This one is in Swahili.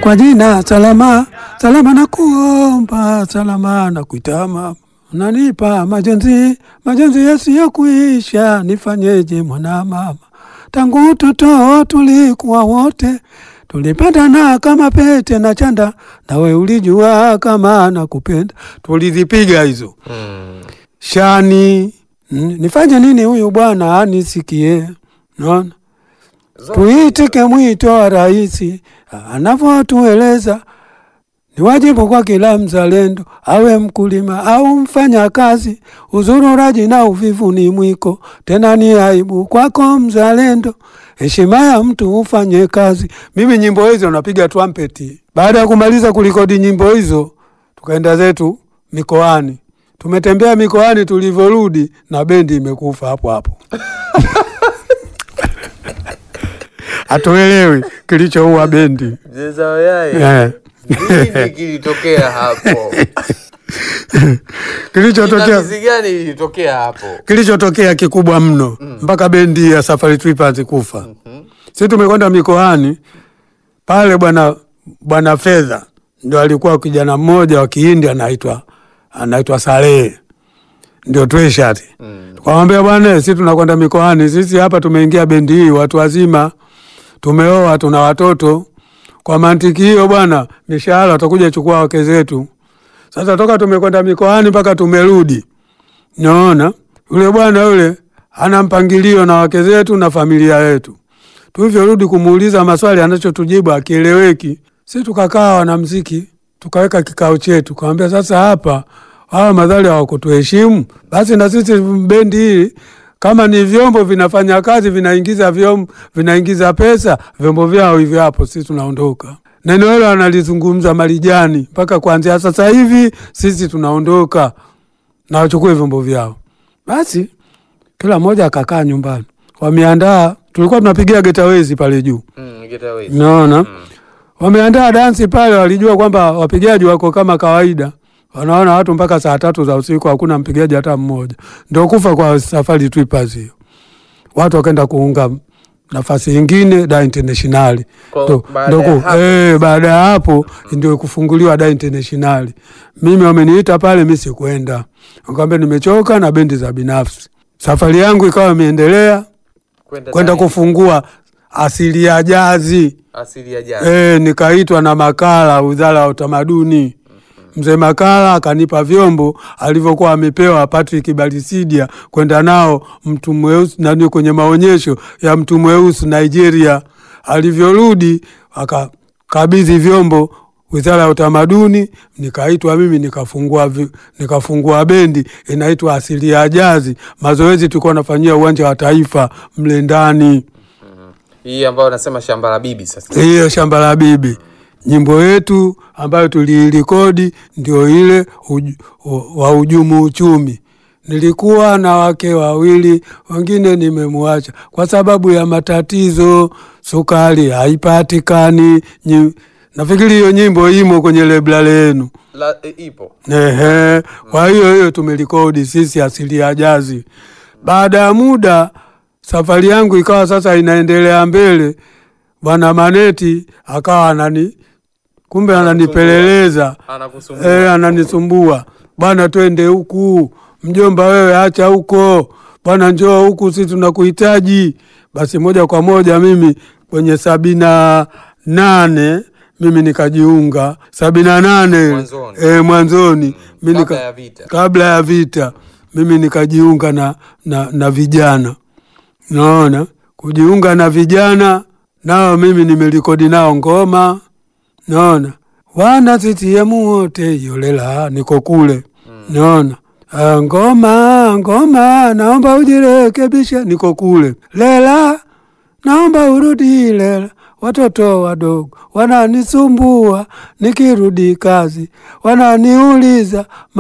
kwa jina salama salama, na kuomba salama na kuitama, unanipa majonzi majonzi yasiyokuisha, nifanyeje mwana mama? Tangu utoto tulikuwa wote, tulipendana kama pete na chanda, nawe ulijua kama nakupenda. Tulizipiga hizo Mm. shani. Mm, nifanye nini huyu bwana anisikie? Naona tuitike mwito wa rais anavyotueleza ni wajibu kwa kila mzalendo, awe mkulima au mfanya kazi. Uzururaji na uvivu ni mwiko, tena ni aibu kwako mzalendo. Heshima ya mtu ufanye kazi. Mimi nyimbo hizo napiga trumpeti. Baada ya kumaliza kulikodi nyimbo hizo, tukaenda zetu mikoani. Tumetembea mikoani, tulivyorudi na bendi imekufa hapo hapo. Hatuelewi kilichoua bendi Mzee Wayai, eh. nini kilitokea hapo? Kilichotokea Jinamizi gani ilitokea hapo? kilichotokea kikubwa mno mpaka bendi ya Safari Trippers kufa. Sisi tumekwenda mikoani pale, bwana bwana Fedha ndio alikuwa kijana mmoja wa Kihindi anaitwa anaitwa Salehe, ndio Tweshati. Mm. Tukamwambia bwana, sisi tunakwenda mikoani, sisi hapa tumeingia bendi hii watu wazima, tumeoa, tuna watoto. Kwa mantiki hiyo bwana, mishahara watakuja chukua wake zetu. Sasa toka tumekwenda mikoani mpaka tumerudi, naona yule bwana yule ana mpangilio na wake zetu na familia yetu. Tulivyorudi kumuuliza maswali, anachotujibu akieleweki. Si tukakaa wanamziki, tukaweka kikao chetu, kawambia sasa hapa hawa madhali hawakutuheshimu, basi na sisi bendi hii kama ni vyombo vinafanya kazi, vinaingiza vyombo, vinaingiza pesa, vyombo vyao hivyo hapo, sisi tunaondoka. Neno hilo analizungumza Marijani, mpaka kuanzia sasa hivi sisi tunaondoka na wachukue vyombo vyao. Basi kila mmoja akakaa nyumbani, wameandaa. Tulikuwa tunapigia getawezi pale juu, Mm, get away. naona wameandaa dansi pale. Walijua kwamba wapigaji wako kama kawaida, wanaona watu mpaka saa tatu za usiku, hakuna mpigaji hata mmoja. Ndio kufa kwa Safari Trippers hiyo. Watu wakaenda kuunga nafasi ingine da internationali Kwa- Ndo- baada ndo ya ku- hapo eh, baada ya hapo ndio kufunguliwa da internationali. Mimi wameniita pale, mi sikwenda, nikamwambia nimechoka na bendi za binafsi. Safari yangu ikawa imeendelea kwenda tani- kufungua asili ya jazi asili ya jana. e, nikaitwa na Makala, wizara ya utamaduni. Mzee Makala akanipa vyombo alivyokuwa amepewa Patrick Balisidia kwenda nao mtu mweusi nani kwenye maonyesho ya mtu mweusi Nigeria. Alivyorudi akakabidhi vyombo wizara ya utamaduni, nikaitwa mimi nikafungua, vi- nikafungua bendi inaitwa Asili ya Jazi. Mazoezi tulikuwa nafanyia uwanja wa Taifa mle ndani Hii ambayo nasema shamba la bibi sasa. hiyo shamba la bibi. Nyimbo yetu ambayo tuliirekodi ndio ile uj, u- wa ujumu uchumi. Nilikuwa na wake wawili, wengine nimemwacha kwa sababu ya matatizo, sukari haipatikani. Nyi- Nafikiri hiyo nyimbo imo kwenye lebla lenu. La, e, ipo. Ehe, kwa hiyo hiyo tumerekodi sisi asili ya jazi. Baada ya muda safari yangu ikawa sasa inaendelea mbele, bwana Maneti akawa anani kumbe ananipeleleza Anakusumbua. eh, ananisumbua bwana, twende huku mjomba, wewe acha huko bwana, njoo huku, si tunakuhitaji. Basi moja kwa moja mimi kwenye sabini na nane mimi nikajiunga sabini na nane Mwanzoni. eh, mwanzoni mimi Kabla nika- ya vita. kabla ya vita mimi nikajiunga na, na, na vijana naona kujiunga na vijana nao mimi nimerekodi nao ngoma naona wana CCM wote yolela niko kule naona Ah, ngoma ngoma naomba ujirekebishe niko kule lela naomba urudi lela watoto wadogo wananisumbua nikirudi kazi wananiuliza